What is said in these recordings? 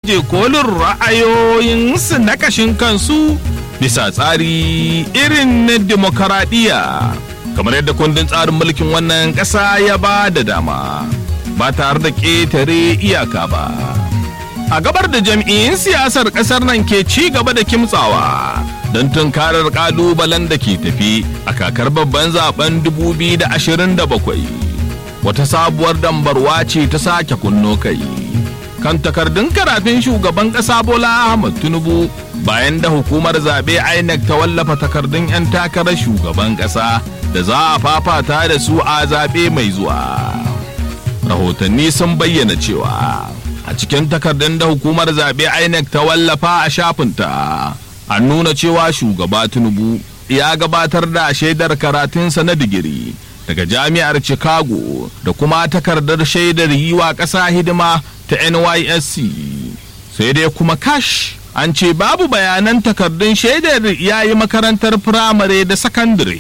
baje kolin ra'ayoyinsu na kashin kansu bisa tsari irin na demokaradiyya kamar yadda kundin tsarin mulkin wannan ƙasa ya ba da dama ba tare da ƙetare iyaka ba a gabar da jam'iyyun siyasar ƙasar nan ke ci gaba da kimtsawa don tunkarar ƙalubalen da ke tafi a kakar babban zaben 2027 wata sabuwar dambarwa ce ta sake kunno kai kan takardun karatun shugaban ƙasa bola ahmad tinubu bayan da hukumar zaɓe inec ta wallafa takardun 'yan takarar shugaban ƙasa da za a fafata da su a zaɓe mai zuwa rahotanni sun bayyana cewa a cikin takardun da hukumar zaɓe inec ta wallafa a shafinta an nuna cewa shugaba tinubu ya gabatar da shaidar karatunsa na digiri daga jami'ar chicago da kuma takardar shaidar yi wa ƙasa hidima ta nysc sai dai kuma kash an ce babu bayanan takardun shaidar ya yi makarantar firamare da sakandare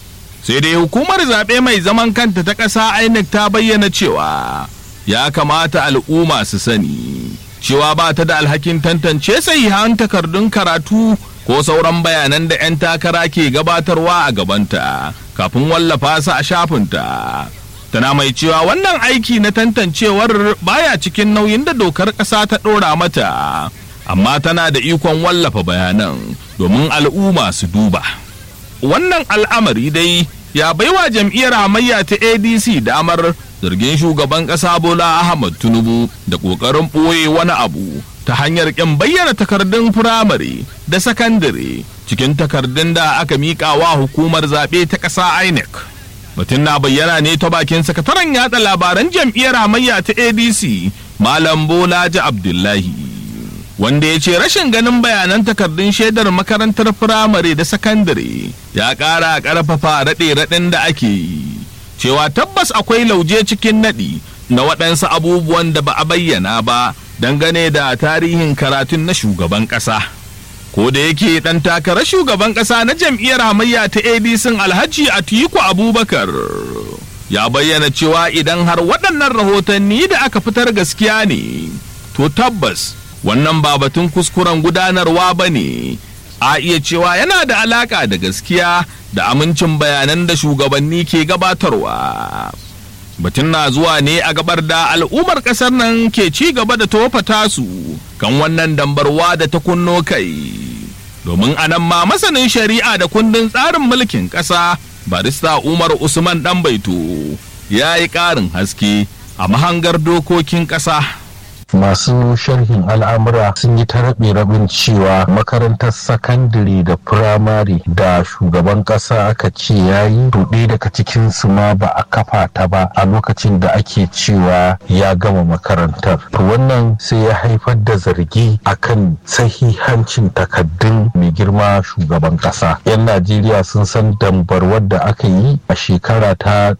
sai dai hukumar zaɓe mai zaman kanta ta ƙasa inec ta bayyana cewa ya kamata al'umma su sani cewa ba ta da alhakin tantance sahihan takardun karatu ko sauran bayanan da 'yan takara ke gabatarwa a gabanta kafin wallafa su a shafinta tana mai cewa wannan aiki na tantancewar baya cikin nauyin da dokar ƙasa ta ɗora mata amma tana da ikon wallafa bayanan domin al'umma su duba wannan al'amari dai ya baiwa jam'iyyar hamayya ta adc damar zargin shugaban ƙasa bola ahmad tinubu da ƙoƙarin ɓoye wani abu ta hanyar ƙin bayyana takardun firamare da sakandare cikin takardun da aka miƙa wa hukumar zaɓe ta ƙasa inec mutum na bayyana ne ta bakin sakataren yatsa labaran jam'iyyar hamayya ta adc malam bolaji abdullahi wanda ya ce rashin ganin bayanan takardun shaidar makarantar firamare da sakandare ya ƙara ƙarfafa raɗe-raɗin da ake yi cewa tabbas akwai lauje cikin naɗi na waɗansu abubuwan da ba a bayyana ba dangane da tarihin karatun na shugaban ƙasa ko da yake ɗan takarar shugaban ƙasa na jam'iyyar hamayya ta adc alhaji atiku abubakar ya bayyana cewa idan har waɗannan rahotanni da aka fitar gaskiya ne to tabbas wannan ba batun kuskuren gudanarwa ba ne a iya cewa yana da alaka da gaskiya da amincin bayanan da shugabanni ke gabatarwa batun na zuwa ne a gabar da al'ummar kasar nan ke ci gaba da tofa tasu kan wannan dambarwa da ta kunno kai domin anan ma masanin shari'a da kundin tsarin mulkin ƙasa barista umar usman dan baito ya yi ƙarin haske a mahangar dokokin ƙasa masu sharhin al'amura sun yi ta rabe rabin cewa makarantar sakandare da firamare da shugaban kasa aka ce ya yi ɗaya daga cikin su ma ba a kafa ta ba a lokacin da ake cewa ya gama makarantar to wannan sai ya haifar da zargi akan sahihancin takaddun mai girma shugaban kasa yan najeriya sun san dambar wadda aka yi a shekara ta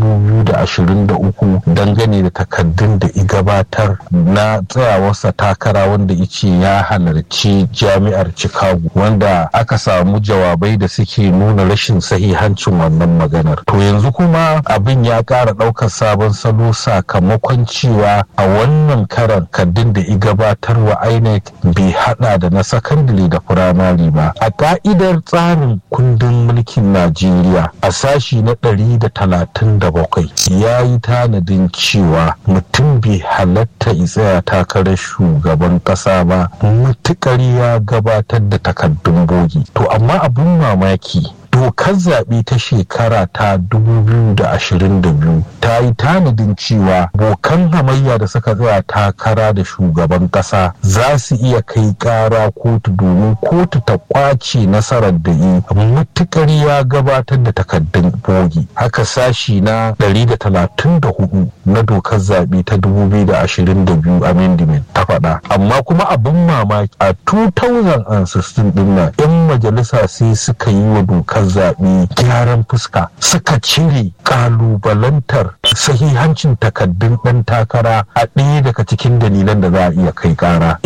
2023 dangane da takaddun da igabatar na tsayawarsa takara wanda ice ya halarci jami'ar chicago wanda aka samu jawabai da suke nuna rashin sahihancin wannan maganar to yanzu kuma abin ya ƙara ɗaukar sabon salo sakamakon cewa a wannan karan kaddin da igabatar wa inec bai hada da na sakandare da firamare ba a ka'idar tsarin kundin mulkin najeriya a sashi na ɗari da talatin da bakwai ya yi tanadin cewa mutum bai halatta tsaya takarar shugaban kasa ba mutukar ya gabatar da takardun bogi to amma abin mamaki dokar zaɓe ta shekara ta 2022 ta yi tanadin cewa bokan hamayya da suka tsaya takara da shugaban ƙasa za su iya kai ƙara kotu domin kotu ta ƙwace nasarar da yi matukar ya gabatar da takardun bogi haka sashi na 134 na dokar zaɓe ta 2022 amendment ta faɗa amma kuma abin mamaki a 2016 ɗin nan 'yan majalisa sai suka yi wa dokar zaɓe gyaran fuska suka cire ƙalubalantar sahihancin takaddun ɗan takara a ɗaya daga cikin dalilan da za a iya kai ƙara 'yan majalisa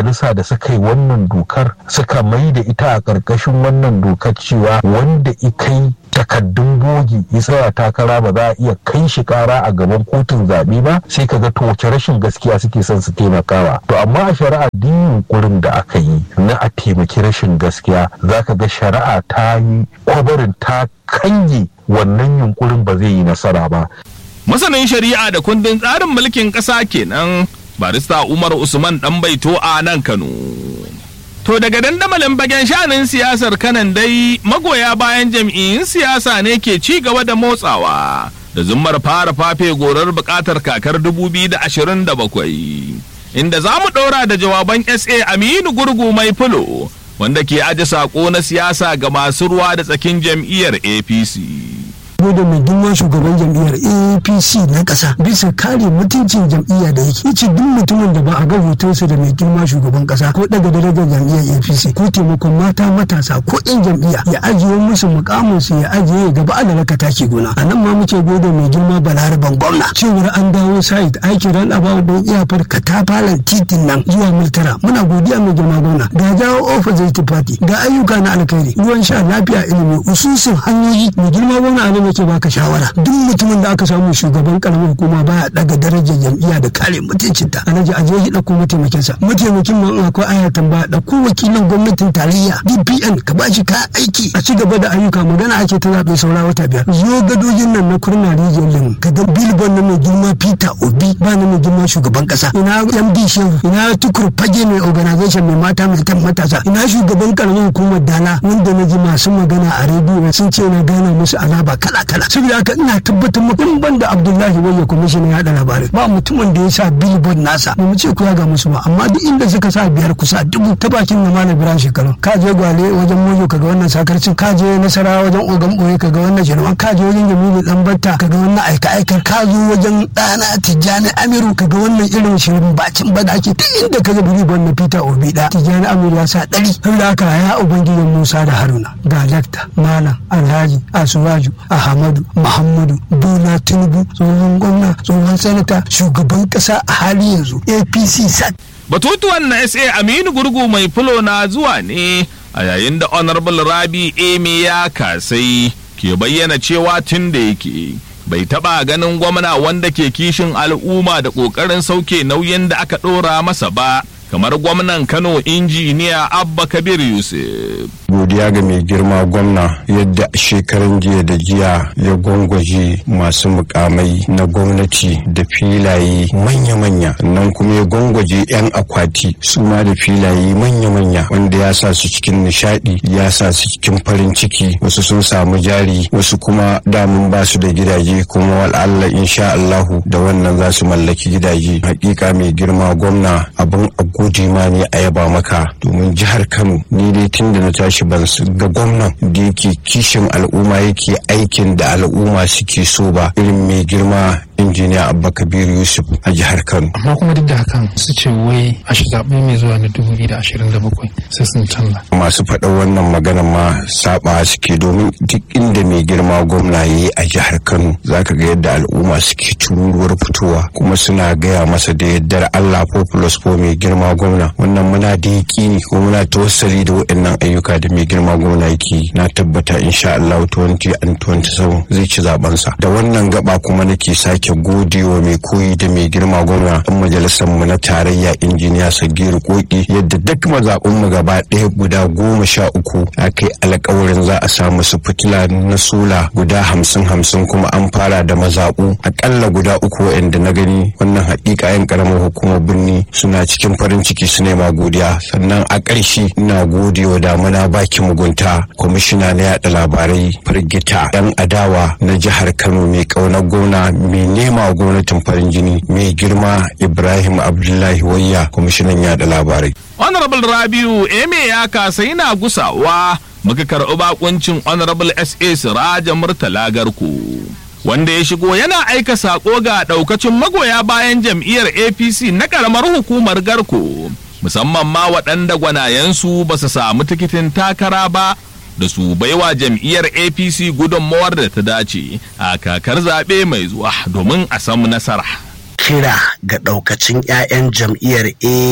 majalisa da suka yi wannan dokar suka mai da ita a ƙarƙashin wannan dokar cewa wanda ikai takaddun bogi ya tsaya takara ba za a iya kai shi kara a gaban kotun zaɓe ba sai ka ga to wace rashin gaskiya suke son su taimakawa to amma a shari'a duk yunkurin da aka yi na a taimaki rashin gaskiya za ka ga shari'a ta yi kwabarin ta kange wannan yunkurin ba zai yi nasara ba masanin shari'a da kundin tsarin mulkin ƙasa kenan barista umar usman dan baito a nan kano To daga dandamalin bagen shanin siyasar kanan dai magoya bayan jam'iyyun siyasa ne ke ci gaba da motsawa da zummar fara fafe gorar bukatar kakar 2027 inda za mu ɗora da jawaban SA Aminu Gurgu mai fulo wanda ke aje saƙo na siyasa ga masu ruwa da tsakin jam'iyyar APC. da mai girma shugaban jam'iyyar apc na ƙasa bisa kare mutuncin jam'iyya da yake ce duk mutumin da ba a ga hotonsa da mai girma shugaban ƙasa ko daga darajar jam'iyyar apc ko taimakon mata matasa ko yan jam'iyya ya ajiye musu mukaminsu ya ajiye gaba a raka taki gona a nan ma muke gode mai girma balaraban gwamna cewar an dawo site aikin ran abawa don iyafar katafalen titin nan zuwa multara muna godiya mai girma gwamna ga jawo opposite party ga ayyuka na alkhairi ruwan sha lafiya ilimi ususun hanyoyi mai girma gwamna a nake baka shawara duk mutumin da aka samu shugaban karamar hukuma baya daga darajar jam'iyya da kare mutuncinta alhaji aje shi dauko mataimakin sa mataimakin ma akwai aya tambaya dauko wakilan gwamnatin tarayya DPN ka ba shi kayan aiki a ci gaba da ayyuka magana ake ta zaɓe saura wata biyar zo gadojin nan na kurna rijiyar lemu ka ga billboard na mai girma Peter Obi ba na mai girma shugaban kasa ina MD Shehu ina tukur fage mai organization mai mata mai kan matasa ina shugaban karamar hukumar Dala wanda na ji masu magana a rediyo sun ce na gana musu alaba kala kala saboda haka ina tabbatar maka in banda Abdullahi Wayya kwamishin ya hada labarai ba mutumin da ya sa billboard nasa ba mu ce ku ya ga musu ba amma duk inda suka sa biyar kusa dubu ta bakin na malam Ibrahim shekaru ka je gwale wajen mojo kaga wannan sakarcin ka je nasara wajen ogan boye kaga wannan jirman ka je wajen Jamilu dan batta kaga wannan aika aikar ka zo wajen dana Tijjani Amiru kaga wannan irin shirin bacin bada ake duk inda ka ga billboard na Peter Obi da Tijjani Amiru ya sa dari saboda haka ya ubangijin Musa da Haruna ga dakta malam Alhaji Asuwaju Ahmadu Muhammadu Bola Tinubu tsohon gwamna tsohon sanata shugaban kasa a hali yanzu APC sat. Batutuwan na SA Aminu Gurgu mai fulo na zuwa ne a yayin da Honorable Rabi Eme ya kasai ke bayyana cewa tun da yake bai taba ganin gwamna wanda ke kishin al'umma da ƙoƙarin sauke nauyin da aka ɗora masa ba kamar gwamnan Kano injiniya Abba Kabir Yusuf. godiya ga mai girma gwamna yadda shekaran jiya da jiya ya gwangwaje masu mukamai na gwamnati da filaye manya-manya nan kuma ya gwangwaje 'yan akwati su ma da filaye manya-manya wanda ya sa su cikin nishadi ya sa su cikin farin ciki wasu sun samu jari wasu kuma damun ba su da gidaje kuma wal'alla insha Allahu da wannan za su mallaki gidaje hakika mai girma gwamna abin a gode ma ne a yaba maka domin jihar Kano ni dai tun da na tashi ban ga gwamnan da yake kishin al'umma yake aikin da al'umma suke so ba irin mai girma injiniya abba kabir yusuf a jihar kano amma kuma duk da hakan su ce wai a zaɓe mai zuwa na 2027 sai sun canza masu faɗa wannan magana ma saba suke domin duk inda mai girma gwamna ya yi a jihar kano zaka ga yadda al'umma suke tururuwar fitowa kuma suna gaya masa da yaddar allah populous ko mai girma gwamna wannan muna da yaƙini ko muna tawassali da waɗannan ayyuka da mai girma gwamna yake na tabbata insha allah 2027 zai ci zabensa da wannan gaba kuma nake sake godewa mai koyi da mai girma gwamna ɗan majalisar mu na tarayya injiniya sagiru koki yadda duk mazaɓun mu gaba ɗaya guda goma sha uku aka yi alkawarin za a samu su fitila na sola guda hamsin hamsin kuma an fara da mazaɓu akalla guda uku waɗanda na gani wannan haƙiƙa yan ƙaramar hukumar birni suna cikin farin ciki su nema godiya sannan a ƙarshe ina godewa damuna baki mugunta kwamishina na yaɗa labarai firgita yan adawa na jihar kano mai ƙaunar gwamna mai nema wa gwamnatin farin jini mai girma ibrahim abdullahi wayya kwamishinan yada labarai Honorable Rabiu Eme ya kasa yana gusawa muka karɓi bakuncin Honorable SA Siraja Murtala Garko. Wanda ya shigo yana aika sako ga ɗaukacin magoya bayan jam'iyyar APC na ƙaramar hukumar Garko. Musamman ma waɗanda gwanayensu ba su samu tikitin takara ba da su baiwa jam'iyyar APC gudunmawar da ta dace a kakar zaɓe mai zuwa domin a samu nasara. kira ga ɗaukacin 'ya'yan jam'iyyar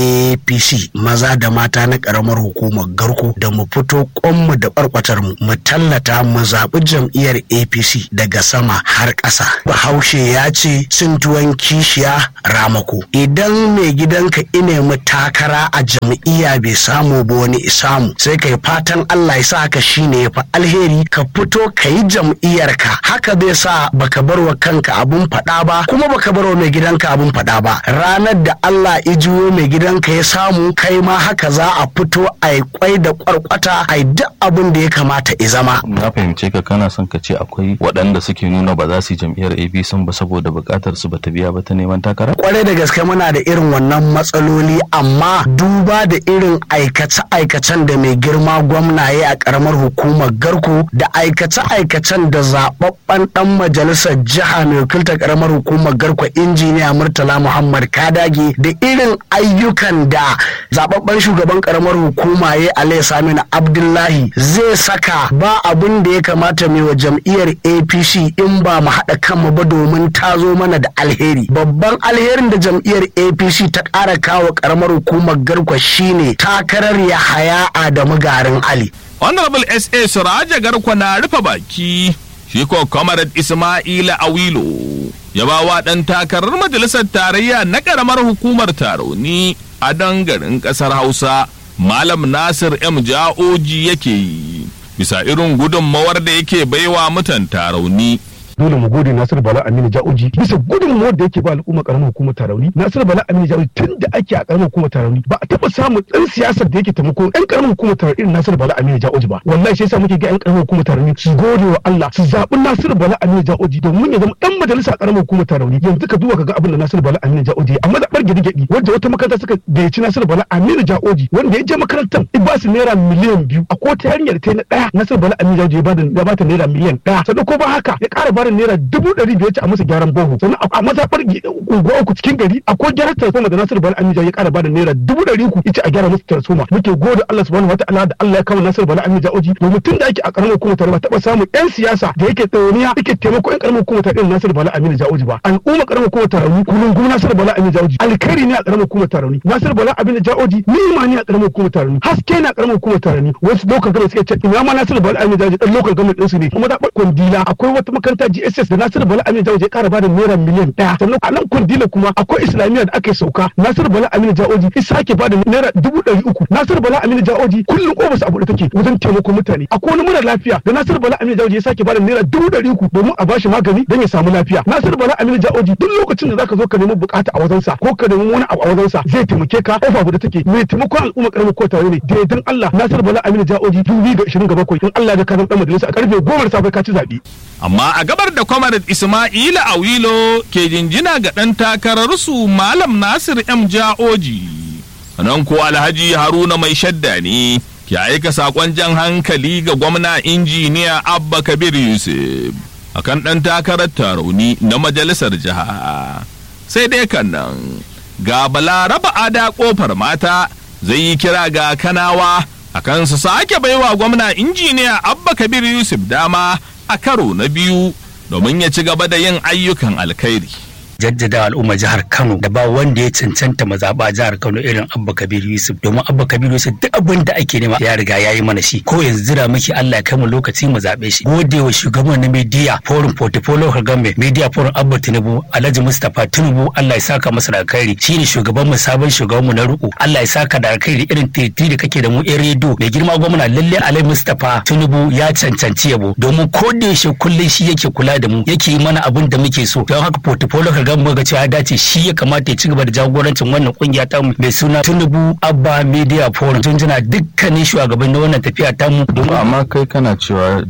apc maza da mata na ƙaramar hukumar garko da mu fito ƙonmu da ɓarɓatar mu mu tallata mu zaɓi jam'iyyar apc daga sama har ƙasa bahaushe ya ce cin tuwon kishiya ramako idan mai gidanka ine mu takara a jam'iyya bai samu ba wani isamu sai kai fatan allah ya sa ka shine ya fi alheri ka fito ka yi jam'iyyarka haka zai sa baka bar wa kanka abun faɗa ba kuma baka bar wa mai gidanka abun faɗa ba ranar da Allah ya juyo mai gidanka ya samu kai ma haka za a fito a yi kwai da kwarkwata a yi duk abin da ya kamata ya zama na fahimce ka kana son ka ce akwai waɗanda suke nuna ba za su yi jam'iyyar APC ba saboda buƙatar su bata biya ba ta neman takara kwarai da gaske muna da irin wannan matsaloli amma duba da irin aikace-aikacen da mai girma gwamna ya a karamar hukumar garko da aikace-aikacen da zababben dan majalisar jiha mai wakiltar karamar hukumar garko injiniya murtala muhammad kadage da irin ayyukan da zababben shugaban karamar hukuma ya alayhi saminu abdullahi zai saka ba abin da ya kamata mai wa jam'iyyar apc in ba mu haɗa kanmu ba domin ta zo mana da alheri babban alherin da jam'iyyar apc ta ƙara kawo karamar hukumar garko shine takarar yahaya adamu garin ali honorable sa suraja garkwa na rufe baki shi ko comrade ismaila awilo ya ba wa ɗan takarar majalisar tarayya na ƙaramar hukumar taroni a dangarin ƙasar hausa malam nasir m ja'oji yake yi bisa irin gudunmawar da yake baiwa mutan tarauni dole mu gode Nasiru Bala Aminu Ja'oji bisa gudunmuwar da yake ba al'umma karamar hukumar Tarauni Nasiru Bala Aminu Ja'oji tun da ake a karamar hukumar Tarauni ba a taba samun ɗan siyasar da yake taimako ɗan karamar hukumar Tarauni irin Nasiru Bala Aminu Ja'oji ba wallahi sai yasa muke ga ƴan karamar hukumar Tarauni su gode wa Allah su zaɓi Nasiru Bala Aminu Ja'oji domin ya zama ɗan majalisa a karamar hukumar Tarauni yanzu ka duba kaga abin da Nasiru Bala Aminu Ja'oji amma da bar gidi wanda wata makaranta suka gayyaci Nasiru Bala Aminu Ja'oji wanda ya je makarantar in ba su naira miliyan biyu a ko ta yarinyar ta na ɗaya Nasiru Bala Aminu Ja'oji ya ba ta naira miliyan ɗaya sannan ko ba haka ya ƙara bada naira dubu ɗari biyar ce a masa gyaran boho sannan a mazaɓar unguwa uku cikin gari akwai gyaran transforma da Nasiru Bala Aminu ya ƙara bada naira dubu ɗari uku yace a gyara masa transforma muke gode Allah subhanahu wataala da Allah ya kawo Nasiru Bala Aminu Jaoji domin tun da ake a ƙaramar hukumar tare ba taɓa samun ƴan siyasa da yake tsawoniya yake taimako ƴan ƙaramar hukumar tare irin Nasiru Bala Aminu Jaoji ba al'umma ƙaramar hukumar tare kullum kuma Nasiru Bala Aminu Jaoji alkhairi ne a ƙaramar hukumar tare Nasiru Bala Aminu Jaoji ni'ima ne a ƙaramar hukumar tare haske ne a ƙaramar hukumar tare wasu local government suke ce ina ma Nasiru Bala Aminu Jaoji dan local government ɗinsu ne kuma da kwandila akwai wata makaranta GSS da Nasiru Bala Aminu Jaoji ya ƙara bada naira miliyan ɗaya sannan a nan kwandila kuma akwai islamiyya da aka sauka Nasiru Bala Aminu Jaoji ya sake bada naira dubu ɗari uku Nasiru Bala Aminu Jaoji kullum ofis a buɗe take wajen taimakon mutane akwai wani mura lafiya da Nasiru Bala Aminu Jaoji ya sake bada naira dubu ɗari uku domin a bashi magani don ya samu lafiya Nasiru Bala Aminu Jaoji duk lokacin da zaka zo ka nemi bukata a wajensa ko ka nemi wani abu a wajensa zai taimake ka kofa buɗe take mai taimakon al'umma karamin ko tare ne da dan Allah Nasiru Bala Aminu Jaoji dubi ga 27 in Allah ya ka zama dan majalisa a karfe 10 safe ka ci zabe amma a gabar da kwamarat Ismaila Awilo ke jinjina ga ɗan takararsu Malam Nasir M. Ja'oji. Nan ko Alhaji Haruna mai shadda ne ke aika saƙon jan hankali ga gwamna injiniya Abba Kabir Yusuf akan ɗan takarar tarauni na majalisar jiha. Sai dai kan nan ga balaraba ada ƙofar mata zai yi kira ga kanawa akan su sake baiwa gwamna injiniya Abba Kabir Yusuf dama a karo na biyu domin ya ci gaba da yin ayyukan alkhairi. jaddada al'ummar jihar Kano da ba wanda ya cancanta mazaɓa jihar Kano irin Abba Kabir Yusuf domin Abba Kabir Yusuf duk abin da ake nema ya riga ya yi mana shi ko yanzu jira muke Allah ya kai mu lokaci mu zaɓe shi gode wa shugaban na media forum portfolio government media forum Abba Tinubu Alhaji Mustapha Tinubu Allah ya saka masa da alkhairi shine shugaban mu sabon shugaban mu na ruku Allah ya saka da alkhairi irin titi da kake da mu yan redo mai girma gwamna lalle Alhaji Mustapha Tinubu ya cancanci yabo domin ko da yaushe kullum shi yake kula da mu yake yi mana abin da muke so don haka portfolio ga mu ga cewa ya dace shi ya kamata ya ci gaba da jagorancin wannan kungiya ta mu mai suna Tinubu Abba Media Forum tun jina dukkanin shugaban na wannan tafiya ta mu domin amma kai kana cewa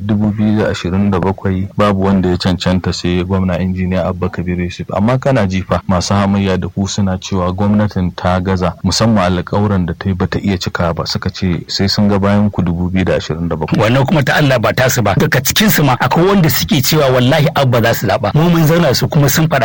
2027 babu wanda ya cancanta sai gwamna injiniya Abba Kabir Yusuf amma kana jifa masu hamayya da ku suna cewa gwamnatin ta gaza musamman alƙawuran da ta yi bata iya cika ba suka ce sai sun ga bayan ku 2027 wannan kuma ta Allah ba tasu ba daga cikin su ma akwai wanda suke cewa wallahi Abba za su zaba mu mun zauna su kuma sun fada saboda sun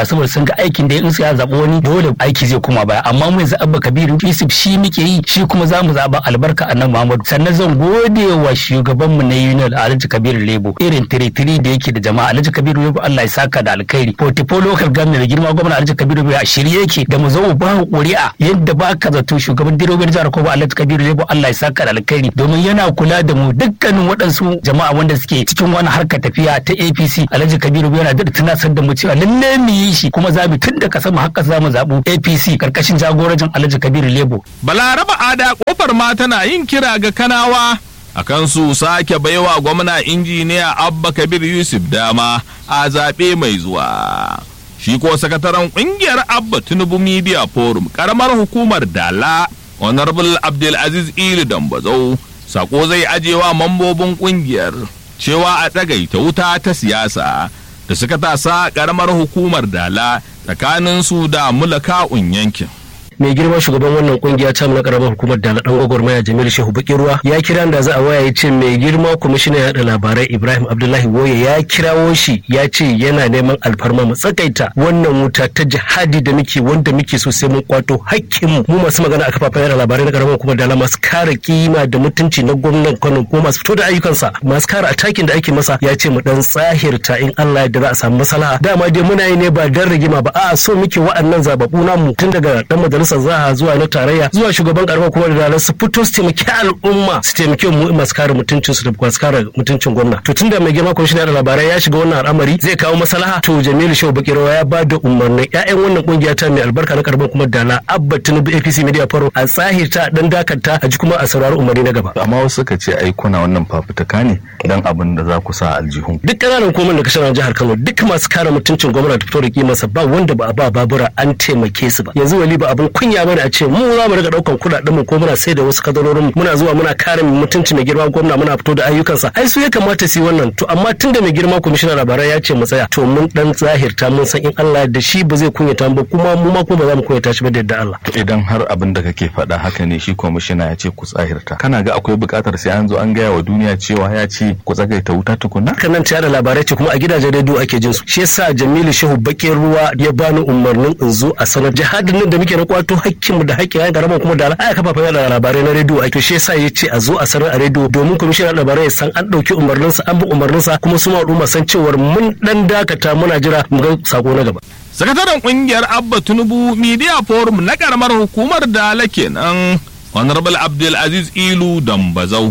mun ga aikin da in sai ya zaɓi wani dole aiki zai koma baya amma mu yanzu abba kabiru yusuf shi muke yi shi kuma za mu zaɓa albarka annabi muhammadu sannan zan gode wa shugabanmu na union alhaji kabiru lebo irin tiritiri da yake da jama'a alhaji kabiru lebo allah ya saka da alkhairi portifo local government da girma gwamna alhaji kabiru lebo a shirye yake da mu zo mu ba ƙuri'a yadda ba ka zato shugaban direbobin jihar kobo alhaji kabiru lebo allah ya saka da alkhairi domin yana kula da mu dukkanin waɗansu jama'a wanda suke cikin wani harkar tafiya ta apc alhaji kabiru lebo yana da tunasar da mu cewa lalle mu yi shi kuma za mu tun da kasa mu haka za mu zaɓu apc karkashin jagorancin alhaji kabiru lebo balaraba ada kofar ma tana yin kira ga kanawa akan su sake baiwa gwamna injiniya abba kabir yusuf dama a zaɓe mai zuwa shi ko sakataren ƙungiyar abba tinubu media forum karamar hukumar dala honorable abdulaziz ili dambazau sako zai ajewa mambobin ƙungiyar cewa a tsagaita wuta ta siyasa da suka tasa karamar hukumar dala tsakanin su da mulaka'un yankin mai girma shugaban wannan kungiya ta na karamar hukumar da dan gwagwarmaya Jamilu Shehu Bakin Ruwa ya kira da za a waya ya ce mai girma kwamishinan yaɗa labarai Ibrahim Abdullahi Woye ya kirawo shi ya ce yana neman alfarma mu tsakaita wannan wuta ta jihadi da muke wanda muke so sai mun kwato hakkin mu mu masu magana a kafafen yaɗa labarai na karamar hukumar da masu kare kima da mutunci na gwamnan Kano kuma masu fito da ayyukansa masu kare atakin da ake masa ya ce mu dan tsahirta in Allah ya da za a samu maslaha dama dai muna yi ne ba dan rigima ba a'a so muke wa'annan zababbu namu tun daga dan majalisar zaha zuwa na tarayya zuwa shugaban karamar kuma da dalar su fito su taimaki al'umma su taimaki mu masu kare mutuncin su da masu kare mutuncin gwamna to tunda mai girma kwamishina da labarai ya shiga wannan al'amari zai kawo maslaha to Jamilu Shehu Bakirawa ya ba da umarnin ƴaƴan wannan kungiya ta mai albarka na karamar kuma dala Abba Tinubu APC Media Faro a tsahirta dan dakata a ji kuma a saurari umarni na gaba amma wasu suka ce ai kuna wannan fafutuka ne dan abin da za ku sa aljihun duk ƙananan hukumar da kashe jihar Kano duk masu kare mutuncin gwamna da fito da kimarsa ba wanda ba a ba babura an taimake su ba yanzu wali ba abin kunya bane a ce mu za mu riga daukan kudaden mu ko muna sai da wasu kadarorin muna zuwa muna kare mutunci mai girma gwamna muna fito da ayyukansa ai su ya kamata su yi wannan to amma tunda mai girma kwamishinan labarai ya ce mu tsaya to mun dan zahirta mun san in Allah da shi ba zai kunyata ba kuma mu ma kuma ba za mu kunyata shi ba da yadda Allah idan har abin da kake faɗa haka ne shi kwamishina ya ce ku tsahirta kana ga akwai buƙatar sai an zo an gaya wa duniya cewa ya ce ku tsagaita wuta tukunna kan nan da labarai ce kuma a gidajen rediyo ake jin su shi yasa Jamilu Shehu Bakin Ruwa ya bani umarnin in zo a sanar jihadin nan da muke na kwato hakkinmu da hakkin ya garama kuma da aya kafafen yada labarai na rediyo a to shi yasa ya ce a zo a sanar a rediyo domin kwamishinan labarai ya san an ɗauki umarninsa an bi umarninsa kuma su al'umma san cewar mun dan dakata muna jira mu ga sako na gaba. sakataren kungiyar abba tinubu media forum na karamar hukumar dala kenan honorable abdulaziz ilu dambazau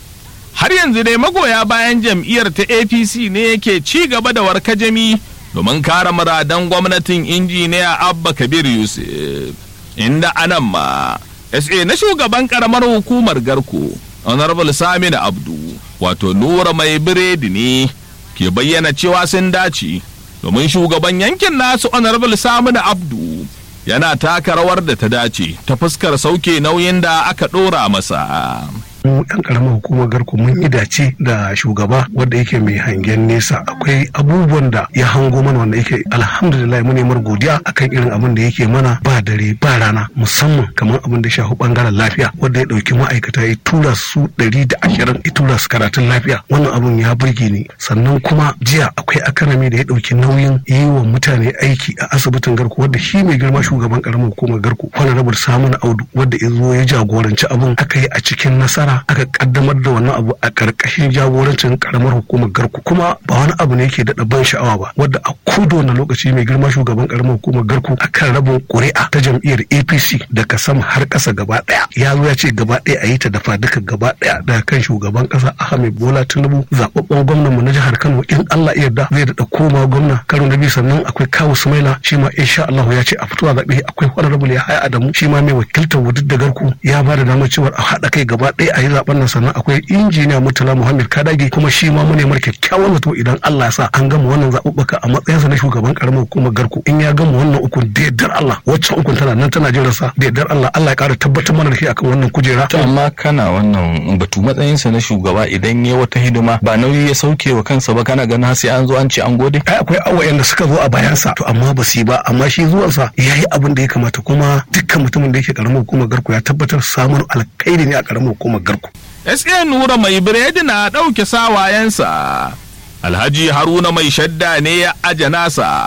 har yanzu dai magoya bayan jam'iyyar ta apc ne yake ci gaba da warkajami domin kare muradan gwamnatin injiniya abba kabir yusuf inda anan ma sa na shugaban karamar hukumar garko honorable samina abdu wato nura mai biredi ne ke bayyana cewa sun dace domin shugaban yankin nasu honorable samina abdu yana taka rawar da ta dace ta fuskar sauke nauyin da aka ɗora masa mu yan karamar hukumar garku mun yi dace da shugaba wanda yake mai hangen nesa akwai abubuwan da ya hango mana wanda yake alhamdulillah mu nemar godiya akan irin abin da yake mana ba dare ba rana musamman kamar abin da shafi bangaren lafiya wanda ya dauki ma'aikata ya tura su ɗari da ashirin ya tura su karatun lafiya wannan abin ya burge ni sannan kuma jiya akwai akanami da ya dauki nauyin yi wa mutane aiki a asibitin garku wanda shi mai girma shugaban karamar hukumar garku honorable samun audu wanda ya zo ya jagoranci abin aka yi a cikin nasara aka kaddamar da wannan abu a karkashin jagorancin karamar hukumar garku kuma ba wani abu ne yake daɗa ban sha'awa ba wadda a kudo na lokaci mai girma shugaban karamar hukumar garku akan rabin ƙuri'a ta jam'iyyar apc daga sama har ƙasa gaba ɗaya ya zo ya ce gaba ɗaya a yi ta dafa duka gaba ɗaya daga kan shugaban ƙasa ahmed bola tinubu zaɓaɓɓen gwamnan mu na jihar kano in allah ya yarda zai daɗa koma gwamna karo na biyu sannan akwai kawu sumaila shi ma insha allahu ya ce a fitowa zaɓe akwai honorable ya haya adamu shi ma mai wakiltar wudud da garku ya ba da damar cewa a haɗa kai gaba ɗaya a yi zaben nan sannan akwai injiniya murtala muhammad kadage kuma shi ma mune mar kyakkyawan zato idan allah ya sa an gama wannan zaɓuɓɓuka a matsayinsa na shugaban karamar hukumar garku in ya gama wannan ukun da yardar allah waccan ukun tana nan tana jiran sa da yardar allah allah ya ƙara tabbatar mana da shi akan wannan kujera. to amma kana wannan batu matsayinsa na shugaba idan ya wata hidima ba nauyi ya sauke wa kansa ba kana ganin sai an zo an ce an gode. ai akwai awayen da suka zo a bayansa to amma ba su yi ba amma shi zuwansa ya yi abin da ya kamata kuma dukkan mutumin da yake karamar hukumar garku ya tabbatar samun alkhairi ne a karamar hukumar garku. SA Nura mai biredi na ɗauke sawayensa. Alhaji Haruna mai shadda ne ya aje nasa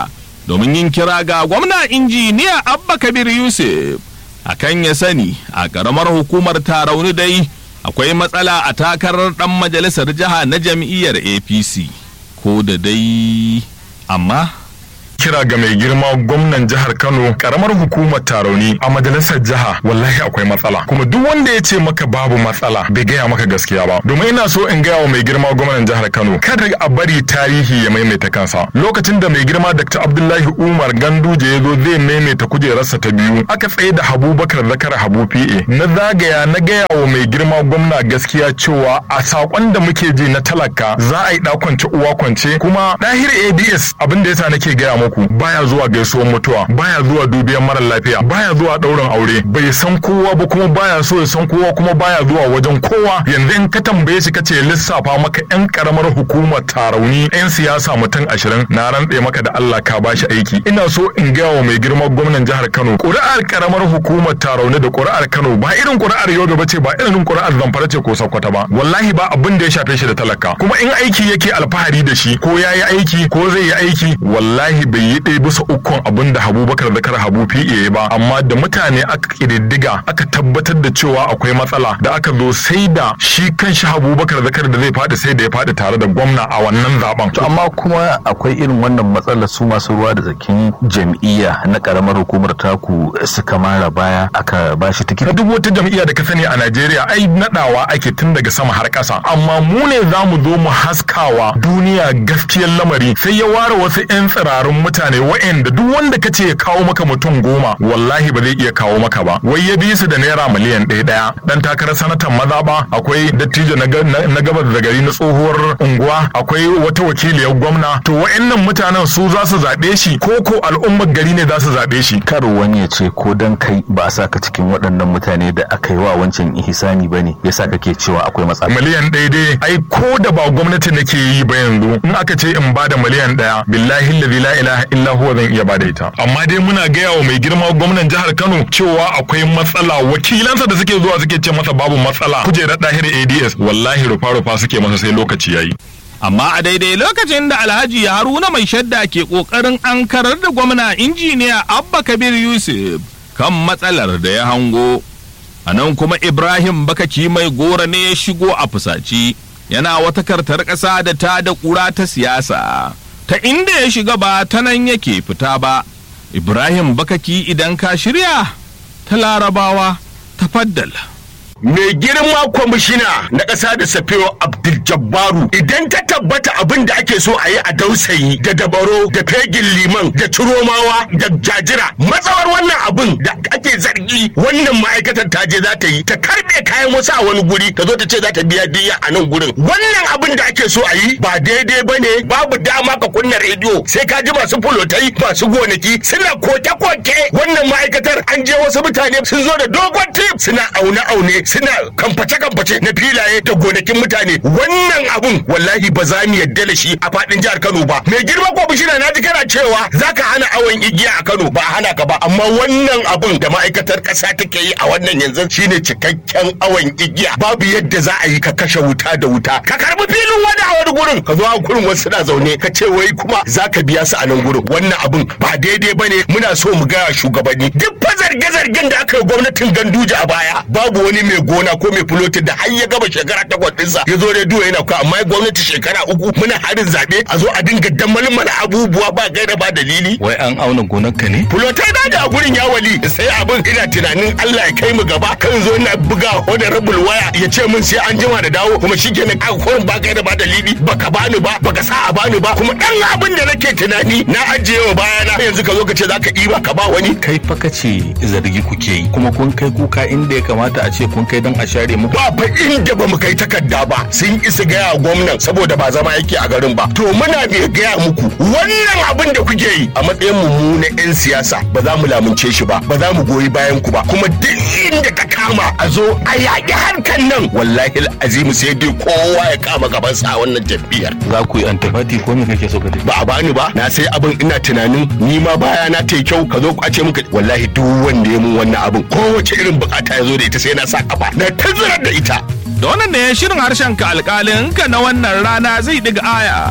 domin yin kira ga gwamna injiniya abba kabir yusuf akan ya sani a ƙaramar hukumar tarauni dai akwai matsala a takarar ɗan majalisar jiha na jam'iyyar apc ko da dai amma kira ga mai girma gwamnan jihar Kano karamar hukumar Tarauni a majalisar jiha wallahi akwai matsala kuma duk wanda ya ce maka babu matsala bai gaya maka gaskiya ba domin ina so in gaya wa mai girma gwamnan jihar Kano kada a bari tarihi ya maimaita kansa lokacin da mai girma Dr. Abdullahi Umar Ganduje ya zo zai maimaita kujerarsa ta biyu aka tsaye da Habubakar Zakar Habu PA na zagaya na gaya wa mai girma gwamna gaskiya cewa a sakon da muke ji na talaka za a yi kwance uwa kwance kuma dahir ADS abin da yasa nake gaya muku baya zuwa gaisuwar mutuwa baya zuwa dubiyan mara lafiya baya zuwa ɗaurin aure bai san kowa ba kuma baya so ya san kowa kuma baya zuwa wajen kowa yanzu in ka tambaye shi kace lissafa maka yan karamar hukumar tarauni yan siyasa mutum ashirin na rantse maka da Allah ka bashi aiki ina so in gaya wa mai girma gwamnan jihar Kano ƙuri'ar karamar hukumar tarauni da ƙuri'ar Kano ba irin ƙuri'ar Yobe ba ce ba irin ƙuri'ar Zamfara ce ko Sokoto ba wallahi ba abin da ya shafe shi da talaka kuma in aiki yake alfahari da shi ko ya yi aiki ko zai yi aiki wallahi bai yi ɗaya bisa ukun abin da Habubakar Zakar Habu PA ba amma da mutane aka ƙididdiga aka tabbatar da cewa akwai matsala da aka zo sai da shi kan shi Habubakar Zakar da zai faɗi sai da ya faɗi tare da gwamna a wannan zaben. To amma kuma akwai irin wannan matsalar su masu ruwa da tsakin jam'iyya na karamar hukumar taku suka mara baya aka ba shi tikiti. Duk wata jam'iyya da ka sani a Najeriya ai nadawa ake tun daga sama har ƙasa amma mu ne za mu zo mu haskawa duniya gaskiyar lamari sai ya ware wasu 'yan tsirarun mutane wa'anda duk wanda ka ce ya kawo maka mutum goma wallahi ba zai iya kawo maka ba wai ya bi su da naira miliyan ɗaya ɗaya dan takarar sanatan maza ba akwai dattijo na gabas da gari na tsohuwar unguwa akwai wata wakiliyar gwamna to wa'annan mutanen su za su zaɓe shi ko ko al'ummar gari ne za su zaɓe shi kar wani ya ce ko dan kai ba a saka cikin waɗannan mutane da aka yi wa wancan ihsani ba ne yasa kake cewa akwai matsala miliyan ɗaya dai ai ko da ba gwamnati nake yi ba yanzu in aka ce in bada miliyan ɗaya billahi la ilaha illa huwa zan iya bada ita amma dai muna gaya wa mai girma gwamnan jihar Kano cewa akwai matsala wakilansa da suke zuwa suke ce masa babu matsala kujerar dahir ADS wallahi rufa rufa suke masa sai lokaci yayi amma a daidai lokacin da alhaji haruna mai shadda ke kokarin an karar da gwamna injiniya abba kabir yusuf kan matsalar da ya hango a nan kuma ibrahim bakaki mai gora ne ya shigo a fusaci yana wata kartar ƙasa da ta da ƙura ta siyasa ta inda ya shiga ba ta nan yake fita ba ibrahim bakaki idan ka shirya ta larabawa ta faddala mai girma kwamishina na ƙasa da safewa abdul jabbaru idan ta tabbata abin da ake so a yi a dausayi da dabaro da fegin liman da ciromawa da jajira matsawar wannan abin da ake zargi wannan ma'aikatar ta je za ta yi ta karbe kayan wasu a wani guri ta zo ta ce za ta biya diya a nan gurin wannan abin da ake so a yi ba daidai ba ne babu dama ka kunna rediyo sai ka ji masu fulotai masu gonaki suna koke-koke wannan ma'aikatar an je wasu mutane sun zo da dogon tip suna aune-aune suna kamface-kamface na filaye da gonakin mutane wannan abun wallahi ba za mu yadda da shi a fadin jihar Kano ba mai girma ko bishira na ji kana cewa zaka hana awon igiya a Kano ba a hana ka ba amma wannan abun da ma'aikatar kasa take yi a wannan yanzu shine cikakken awon igiya babu yadda za a yi ka kashe wuta da wuta ka karbi filin wani a wani gurin ka zo a gurin wasu na zaune ka ce wai kuma zaka biya su a nan gurin wannan abun ba daidai bane muna so mu ga shugabanni duk fa zarge-zargen da aka yi gwamnatin Ganduje a baya babu wani mai gona ko mai fulotin da har ya gaba shekara takwas ɗinsa ya zo rediyo yana kwa amma gwamnati shekara uku muna harin zaɓe a zo a dinga dammalin mana abubuwa ba gaira ba dalili. wai an auna gonarka ne. fulotai na da gurin ya wali sai abin ina tunanin Allah ya kai mu gaba kan zo na buga honorable waya ya ce min sai an jima da dawo kuma shi kenan a kurin ba gaira ba dalili baka bani ba baka sa a bani ba kuma ɗan abin da nake tunani na ajiye wa bayana yanzu ka zo ka ce za ka ɗiba ka ba wani. kai fa kace zargi kuke yi kuma kun kai kuka inda ya kamata a ce kun kai don a share mu ba fa inda ba mu kai takarda ba sun isa gaya gwamnan saboda ba zama yake a garin ba to muna bai gaya muku wannan abin da kuke yi a matsayin mu na yan siyasa ba za mu lamunce shi ba ba za mu goyi bayan ku ba kuma duk inda ka kama a zo a yaƙi harkan nan wallahi azimu sai dai kowa ya kama gaban sa a wannan jam'iyyar za ku yi antifati ko me kake so ka ba a bani ba na sai abin ina tunanin ni ma baya na tai kyau ka zo ku ce muka wallahi duk wanda ya mun wannan abin kowace irin bukata ya zo da ita sai na sa kafa na tazarar da ita da wannan ne shirin harshen ka alkalin ka na wannan rana zai diga aya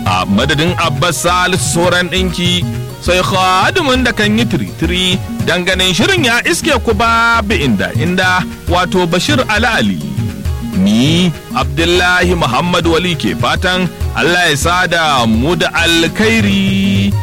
a madadin abbas salisu sauran ɗinki sai khadimin da kan yi tiritiri ganin shirin ya iske ku babu inda inda wato bashir ali ni abdullahi muhammad wali ke fatan allah ya sada mu da alkhairi